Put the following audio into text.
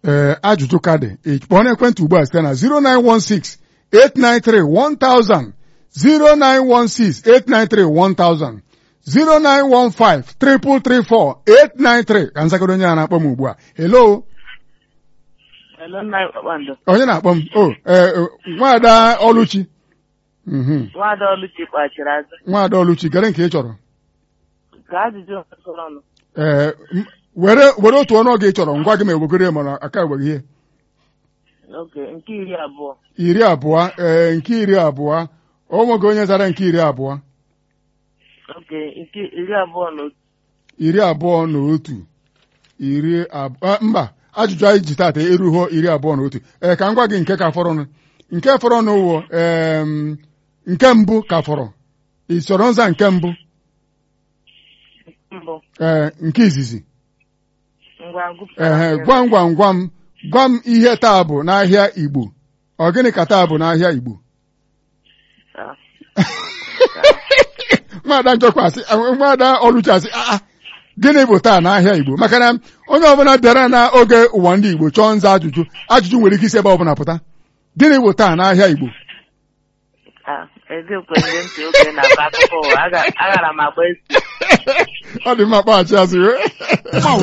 ee ajụjụ ka dị kpọọ n'ekwentị ugbu a site na 0916 893 1000 0916 893 1000 0915 334 893 ka nzagoro onye a na-akpọ m ugbu a hello Hello, nna anyị kpakpando. onye na-akpọ m o ee nwaada ọlụchi Mhm. Nwaada Oluchi kpachiri azụ. nwaada ọlụchi gere nke ị chọrọ Ka ajụjụ sọrọ ọnụ. ee m- were were otu ọnụọgụ ị chọrọ ngwa gị ma ewegoro ya mana aka egbeghị ihe Oke, nke iri abụọ. iri abụọ ee nke iri abụọ o nweghị onye zara nke iri abụọ Oke, nke iri abụọ na otu. iri abụọ na otu iri abụọ mba ajụjụ anyị ji taata erughọ iri abụọ na otu ee ka m gwa gị nke ka fọrọnụ nke fọrọnụ wụ em, nke mbụ ka fọrọ ị chọrọ nza nke mbụ Mbụ, ee nke izizi ngwa gụpụtara ehe m ya. gwam gwam gwam gwa m ihe taa bụ n'ahịa Igbo ọ gịnị ka taa bụ n'ahịa Igbo Ah, nwaada njọkwa asị nwaada ọlụchi asị aa gịnị bụ taa n'ahịa Igbo maka na onye ọbụla bịara n'oge ụwa ndị Igbo chọọ nza ajụjụ ajụjụ nwere ike isi ebe ọbụla pụta gịnị bụ taa n'ahịa Igbo ah, eziokwu ndị ntị oge na-akọ akụkọ ụwa. Aga- Agara m agba esi. ọ dị mma kpaghachi azụ